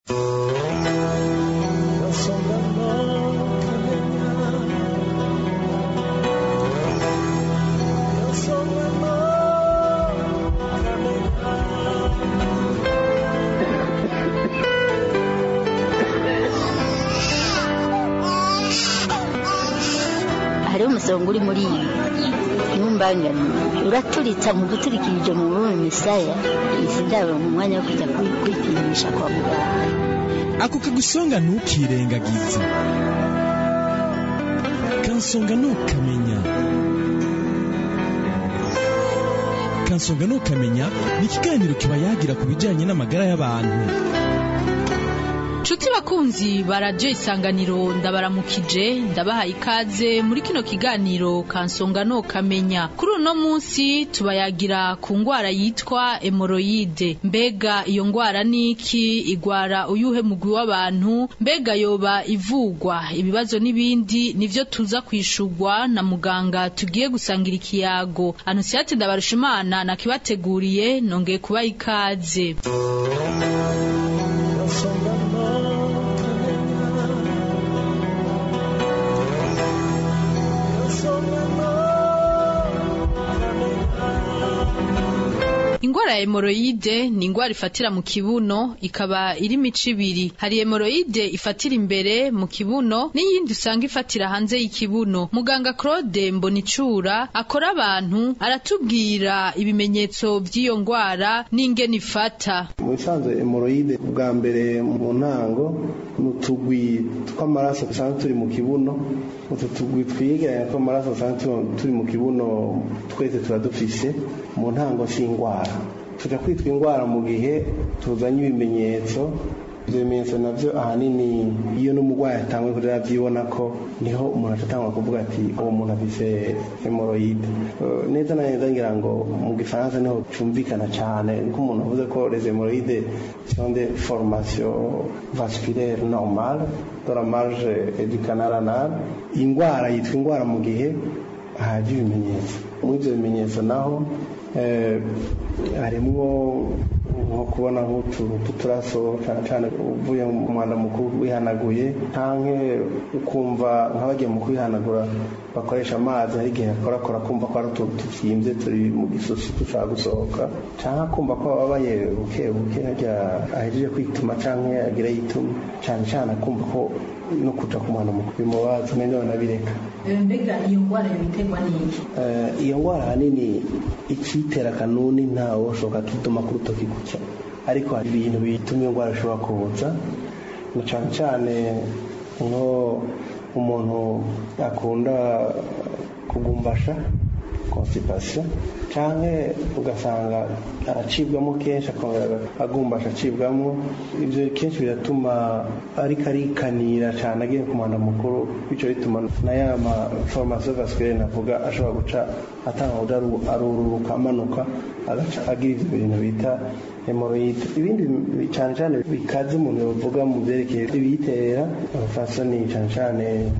hariho umusonga uri muri iyi ntumbangane uraturitsa mu guturikirije mu bume misaya izi ndabo mu mwanya wo kujya kwi- kwipimisha kwa muganga ako kagusonga ntukirengagize kansonga ntukamenya kansonga ntukamenya ni ikiganiro kiba yagira ku bijyanye n'amagara y'abantu Nshuti bakunzi ba radiyo isanganiro ndabaramukije ndabahaye ikaze muri kino kiganiro kansonga no kamenya kuri uno munsi tubayagira ku ngwara yitwa hemoroyide mbega iyo ngwara ni iki igwara uyuhe mugwi w'abantu mbega yoba ivugwa ibibazo n'ibindi nivyo tuza kwishurwa na muganga tugiye gusangira ikiyago anusiyate ndabarushimana nakibateguriye nongeye kubaha ikaze Ingwara ya hemoroide ni ingwara ifatira mu kibuno ikaba iri mico ibiri hari hemoroide ifatira imbere mu kibuno n'iyindi usanga ifatira hanze y'ikibuno muganga Claude Mbonicura akora abantu aratubwira ibimenyetso by'iyo ngwara n'ingene ifata mu bisanzwe hemoroide bwa mbere mu ntango ni utugwi tw'amaraso dusanzwe turi mu kibuno utu tugwi twigeranya tw'amaraso dusanzwe tu- turi mu kibuno twese tuba dufise mu ntango si indwara tuja kwitwa indwara mu gihe tuzanye ibimenyetso ibyo bimenyetso navyo ahanini iyo n'umurwayi atanguye kuja aravyibona ko niho umuntu atatangura kuvuga ati uwo muntu afise hemoroide Eh, neza na neza ngira ngo mu gifaransa niho cumvikana cane niko umuntu avuze ko les hémorroïdes sont des formations vasculaires normales de la marge et du canal anal ingwara yitwa ingwara mu gihe haje ibimenyetso muri ivyo bimenyetso naho eh, harimwo nko kubona nk'utuntu tuturaso cyane cyane uvuye mu mwanda mukuru wihanaguye canke ukumva nk'abagiye mu kwihanagura bakoresha amazi hari igihe akorakora kumva ko ari utuntu tuvyimbye turi mu gisusu dushaka gusohoka canke akumva ko ababaye buke buke harya ahejeje kwituma canke agira yituma cane cane akumva ko no kuja ku mwanda mukuru bimubaza neza banabireka mbega iyo ngwara yobiterwa n'iki Eh, iyo ngwara ahanini ikitera kanuni ntawe ushoboka kiduma ku rutoki guca ariko hari ibintu bituma iyo ngwara ishobora kuza na cane cane nko umuntu akunda kugumbasha constipation canke ugasanga aracibwamo kenshi akongera agumbasha acibwamo ivyo kenshi biratuma ariko arikanira cane agiye ku mwanda mukuru bico bituma na ya ma formation vasculaire navuga ashobora guca atanga kuja aru- arururuka amanuka agaca agira ivyo bintu bita hemoroide ibindi bi- cane cane bikaze umuntu yovuga mu vyerekeye ibiyitera abafasoni cane cane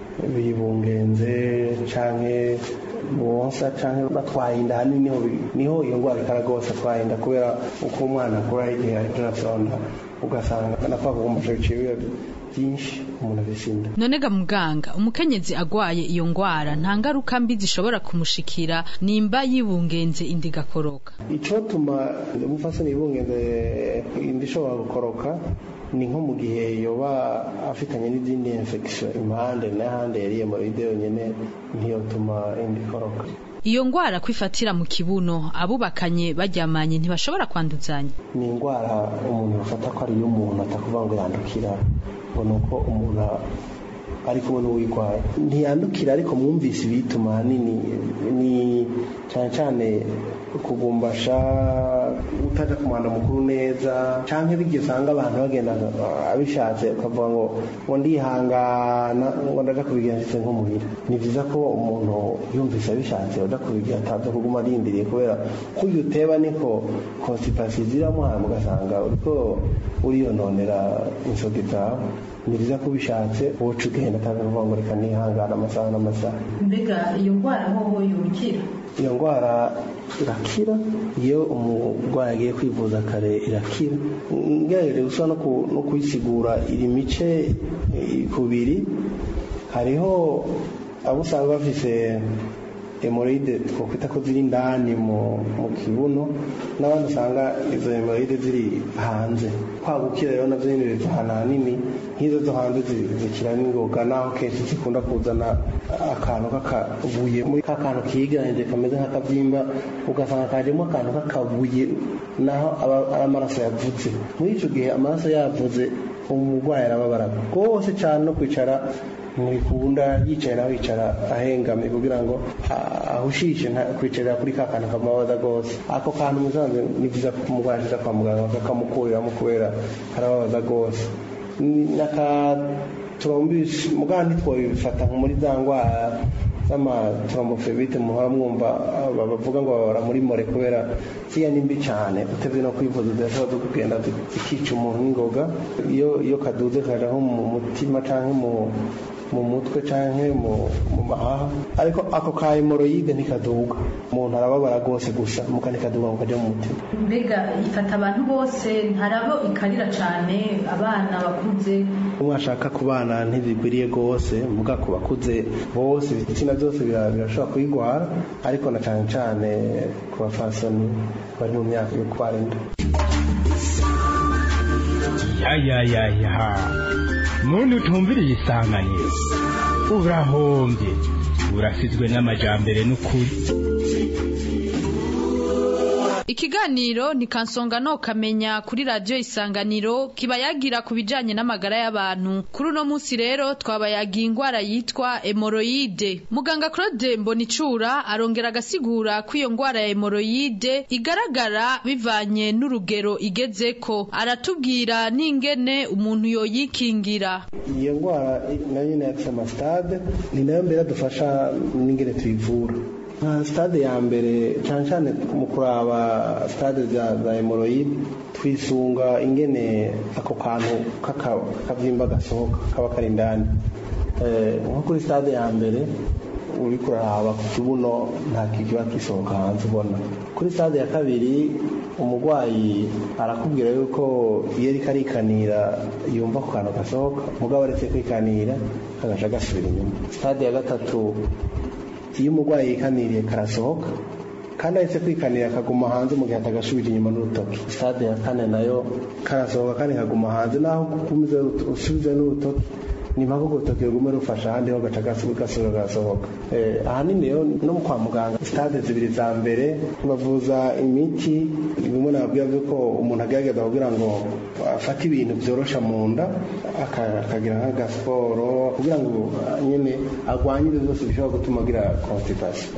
bibungenze canke bonsa canke batwaye inda hanini niho bi- niho iyo ngwara ikara rwose atwaye inda kubera uko umwana akura igihe ariko arasonda ugasanga napfa kugumbasha biciye biba byinshi umuntu afise inda none ga muganga umukenyezi agwaye iyo ngwara nta ngaruka mbi zishobora kumushikira nimba yibungenze indi igakoroka icotuma umufasoni yibungenze inda ishobora gukoroka ni nko mu gihe yoba afitanye n'izindi infection impande n'ahandi yari hemoroide yonyene ntiyotuma inda ikoroka iyo ngwara kwifatira mu kibuno abubakanye baryamanye ntibashobora kwanduzanya ni indwara umuntu bafata ko ari iy'umuntu atakuvuga ngo yandukira ngo ni uko umuntu ari kumwe n'uwirwaye ntiyandukira ariko mwumvise ibituma ahanini ni cyane cyane kugumbasha utaja ku mwanda mukuru neza canke bigiye usanga abantu bagenda uh, abishatse ukavuga ngo ngo ndihangana ngo ndaja kubigira nshitse nko muhira ni vyiza ko umuntu yumvise abishatse uja kubigira ataza kuguma arindiriye kubera ko iyo uteba niko constipation ziramuhama ugasanga uriko uriyononera insogi zawe ni vyiza ko ubishatse woca ugenda ataza kuvuga ngo reka nihangana amasaha n'amasaha mbega iyo ngwara hoho yurukira iyo ndwara irakira iyo umurwayi agiye kwivuza kare irakira ngerageje gusa no kuyisigura iri mice kubiri hariho abo usanga bafise hemoride twakwita ko ziri indani mu kibuno n'abandi usanga izo hemoride ziri hanze kwagukira rero navyo nyene biva ahantu hanini nk'izo zo hanze zikira n'ingoga naho kenshi zikunda kuzana akantu k'akabuye muri ka kantu kiganje kameze nk'akabyimba ugasanga kajemo akantu k'akabuye naho aba ari amaraso yavuze muri ico gihe amaraso yavuze umurwayi arababara rwose cyane no kwicara ntibikunda yicaye nawe yicara ahengamye kugira ngo ahushishe kwicarira kuri ka kantu kamubabaza rwose ako kantu musanzwe ni byiza ko umurwayi ashyize kwa muganga bakamukuriramo kubera karababaza rwose n'akaturombishe muganga ntitwabifata muri za ndwara z'amatrombofebite muhora mwumva bavuga ngo babara muri more kubera ziriya ni mbi cyane utebye no kwivuza zirashobora zo kugenda zikica umuntu n'ingoga iyo iyo kaduze kaja nko mu mutima canke mu mu mutwe canke mu mahaha ariko ako ka hemoroyide ntikaduga umuntu arababara rwose gusa muka ntikaduga ngo kaje mu mutima mbega ifata abantu bose ntarabo ikarira cane abana bakuze mwashaka ku bana ntibigwiriye rwose muga ku bakuze bose ibitsina byose birashobora kuyigwara ariko na cane cane ku bafasoni bari mu myaka yo kubara inda yayayaya muntu utumviriye isanganiro urahombye urasizwe n'amajambere n'ukuri ikiganiro ni kansonga no kamenya kuri radiyo isanganiro kiba yagira ku bijanye n'amagara y'abantu kuri uno munsi rero twabayagiye ingwara yitwa hemoroyide muganga claude mbonicura arongera agasigura ko iyo ngwara ya hemoroyide igaragara bivanye n'urugero igezeko aratubwira n'ingene umuntu yoyikingira iyo ndwara nayo nyine yafise amasitade ni nayo mbere adufasha n'ingene tuyivura nka stade ya mbere cyane cyane mu kuraba stade za hemoroyide twisunga ingene ako kantu k'akabyimba gasohoka kaba kari indani nko kuri stade ya mbere uri kuraraba ku kibuno nta kiba gisohoka hanze ubona kuri stade ya kabiri umurwayi arakubwira yuko iyo ariko arikanira yumva ku kantu gasohoka mugabo aretse kwikanira kagaca gasubira inyuma stade ya gatatu iyo umurwayi yikaniriye karasohoka kandi ahetse kwikanira akaguma hanze mu gihe atagasubira inyuma n'urutoki stade ya kane nayo karasohoka kandi kaguma hanze naho gukomeza usubize n'urutoki ni mpaka urwo rutoki rugume rufasha ahandi ho gaca gasubira gasohoka ahanini rero no kwa muganga stade zibiri za mbere bavuza imiti bimwe nababwira by'uko umuntu agerageza kugira ngo afate ibintu byorosha mu nda akagira nk'agasiporo kugira ngo nyine arwanye ibyo byose bishobora gutuma agira constipation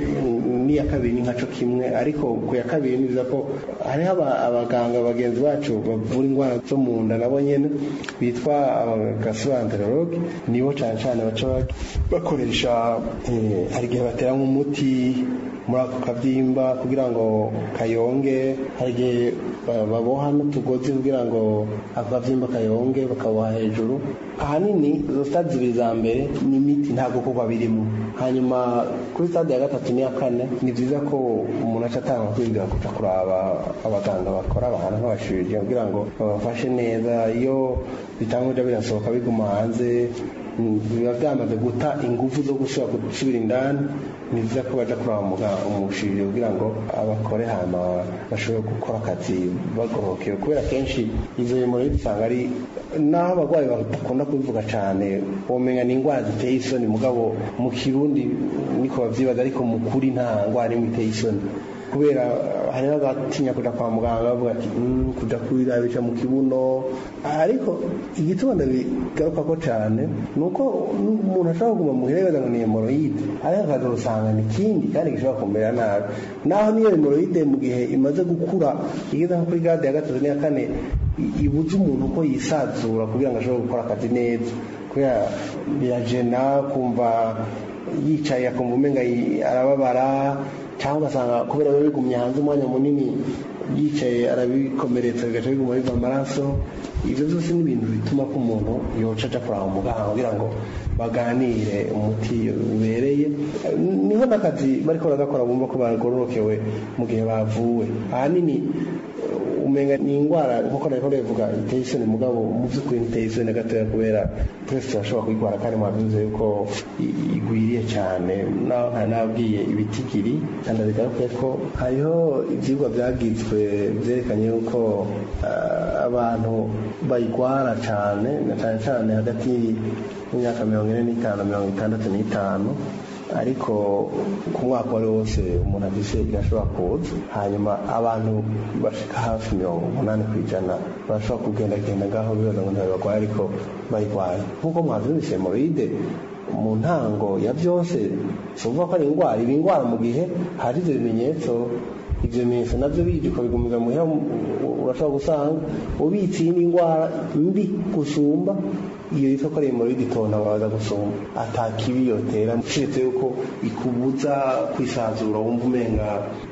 n'iya kabiri ni nkaco kimwe ariko ku ya kabiri ni byiza ko hariho abaganga bagenzi bacu bavura indwara zo mu nda nabo nyine bitwa gastroenterologue nibo cyane cyane baca bakoresha hari igihe batera nk'umuti muri ako kabyimba kugira ngo kayonge hari igihe baboha n'utugozi kugira ngo ako kabyimba kayonge bakaboha hejuru ahanini izo stade zibiri za mbere ni imiti ntabwo kuba birimo hanyuma kuri stade ya gatatu n'iya kane ni byiza ko umuntu aca atanga kwibwira kuja kuraba abaganga bakora ahantu nk'abashirije kugira ngo babafashe neza iyo bitanguje birasohoka biguma hanze biba byamaze guta ingufu zo gusubira indani ni byiza ko baja kuraba umushirire kugira ngo abakore hama bashobore gukora akazi bagorokewe kubera kenshi izo hemoroide usanga ari naho abarwayi badakunda kubivuga cyane womenya ni indwara ziteye isoni mugabo mu kirundi niko bavyibaza ariko mu kuri nta ndwara imwe iteye isoni kubera hariho abatinya kuja kwa muganga bavuga ati kuja kwirabisha mu kibuno ariko igituma ndabigaruka ko cyane ni uko umuntu ashobora kuguma mu hirebaza ngo ni hemoroide ariko akaza usanga ni ikindi kandi gishobora kumera nabi naho niyo hemoroide mu gihe imaze gukura igeze nko kuri gade ya gatatu n'iya kane ibuza umuntu ko yisazura kugira ngo ashobore gukora akazi neza kubera birajena kumva yicaye akumva umenga arababara cyangwa ugasanga kubera biba bigumye hanze umwanya munini yicaye arabikomeretsa bigaca biguma biva amaraso ibyo byose ni ibintu bituma ko umuntu yoca aja kuraba umuganga kugira ngo baganire umuti ubereye niho n'akazi bariko baragakora bumva ko bagororokewe mu gihe bavuwe ahanini umenga ni indwara nkuko nariko ndabivuga iteye isoni mugabo mu by'ukuri ntiteye isoni na gatoya kubera twese turashobora kuyirwara kandi mwabivuze yuko i- igwiriye cyane naho nkaba nababwiye ibitigiri kandi bigaruke ko hariho ibyigwa byagizwe byerekanye yuko ah, abantu bayirwara cyane na cyane cyane hagati y'imyaka mirongo ine n'itanu mirongo itandatu n'itanu ariko ku mwaka wari wose umuntu afise irashobora kuza hanyuma abantu bashika hafi mirongo umunani ku ijana barashobora kugendagenda ngaho bibaza ngo ntabwo ariko bayirwaye nk'uko mwavyumvise hemoroide mu ntango ya byose suvuga ko ari indwara iba indwara mu gihe hari ivyo bimenyetso ivyo bimenyetso navyo bije ukabigumiza muhira urashobora gusanga ubitse iyindi ndwara mbi gusumba iyo yitwa ko ari hemoroide itonda wabaza gusumba ata kibi yotera keretse yuko ikubuza kwisanzura wumva umenga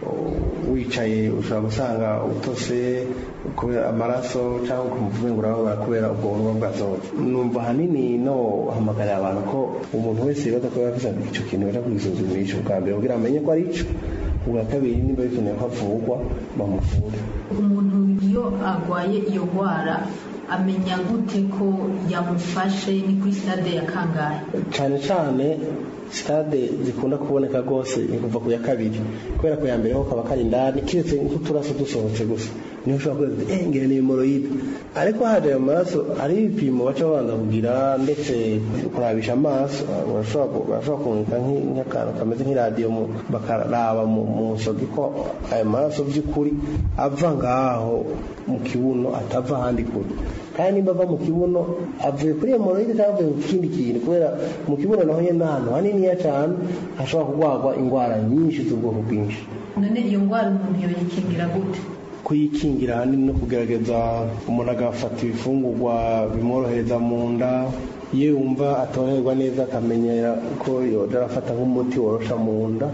uh, wicaye ushobora gusanga utose kubera amaraso cyangwa ukumva umenga urababara kubera ubwo bunwa bwasohotse numva ahanini no hamagarira abantu ko umuntu wese yibaza ko yavuze icyo kintu baja kwisuzumisha ubwa mbere kugira amenye ko ari ico ubwa kabiri nimba bikeneye ko avurwa bamuvure umuntu iyo arwaye iyo ndwara amenya gute ko yamufashe ni kuri sitade ya kangahe cyane cyane sitade zikunda kuboneka rwose ni kuva ku ya kabiri kubera ko ya mbere ho kaba kari indani kiretse nk'uturaso dusohotse gusa niho ushobora kuvuga eh ngira ni hemoroide ariko haje ayo maraso hari ibipimo baca babanza kugira ndetse kurabisha amaso barashobora ku- barashobora kumurika nk'i- nk'akantu kameze nk'iradiyo mu- bakaraba mu mu nsogi ko ayo maraso by'ukuri ava ngaho mu kibuno atava ahandi kure kandi nimba ava mu kibuno avuye kuri hemoroide cyangwa avuye ku kindi kintu kubera mu kibuno naho nyine n'ahantu haniniya cyane hashobora kurwarwa indwara nyinshi z'ubwoko bwinshi none iyo ndwara umuntu yoyikingira gute kuyikingira ahanini no kugerageza umuntu agafata ibifungurwa bimworohereza mu nda iyo yumva atoroherwa neza akamenyera ko yoja arafata nk'umuti worosha mu nda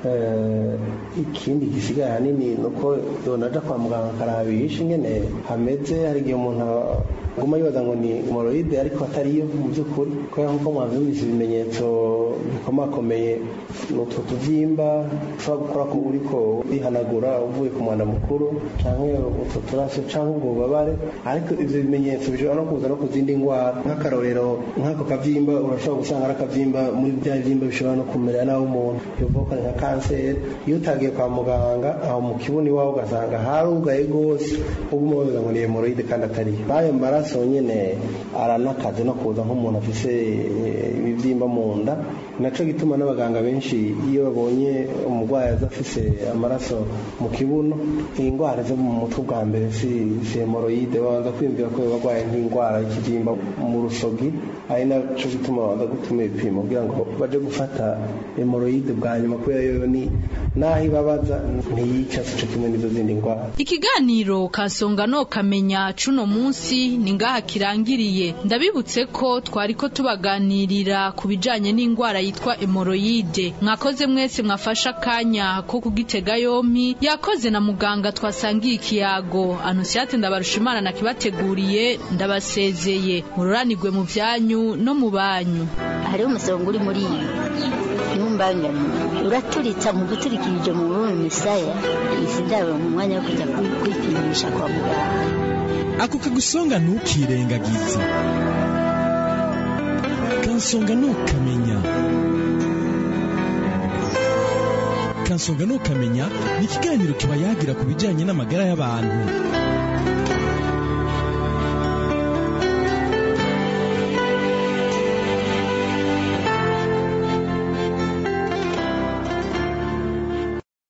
Eh, ikindi gisigaye ahanini ni uko yonaja kwa muganga akarabisha ingene hameze hari igihe umuntu aguma yibaza ngo ni hemoroide ariko atariyo mu by'ukuri kubera nk'uko mwavyumvise ibimenyetso bikomakomeye ni utwo tuvyimba ushobora gukora ko uriko wihanagura uvuye ku mwanda mukuru canke utwo turaso canke ubwo bubabare ariko ivyo bimenyetso bishobora no kuza no ku zindi ndwara nk'akarorero nk'ako kavyimba urashobora gusanga ari akavyimba muri bya bivyimba bishobora no kumera naho umuntu yovuga ko ari nka kanseri iyo utagiye kwa muganga aho mu kibuno iwawe ugasanga harugaye rwose uguma wabiza ngo ni hemoroide kandi atariyo n'ayo maraso nyene aranakaze no kuza nk'umuntu afise eh, ibivyimba mu nda naco gituma n'abaganga benshi iyo babonye umurwayi aza afise amaraso mu kibuno indwara zo mu mutwe bwa mbere si si hemoroide babanza kwiyumvira ko barwaye nk'indwara y'ikibyimba mu rusogi ari naco gituma babanza gutuma ibipimo kugira ngo baje gufata hemoroide bwa nyuma kubera yo ni naho ibabaza ntiyica sico kimwe n'izo zindi ndwara ikiganiro kasonga no kamenya cuno munsi ni ngaha kirangiriye ndabibutse ko twariko tubaganirira ku bijanye n'indwara yitwa hemoroide mwakoze mwese mwafashe akanya ko kugitega yompi yakoze na muganga twasangiye ikiyago anusiate ndabarushimana nakibateguriye ndabasezeye mururanirwe mu vyanyu no mu banyu hariho umusonga uri muri iyi ntumbangane uraturitsa mu guturikirije mu bubi misaya izi ndabo mu mwanya wo kujya kwi- kwipimisha kwa muganga ako kagusonga ntukirengagize kansonga ntukamenya kansonga ntukamenya ni ikiganiro kiba yagira ku bijyanye n'amagara y'abantu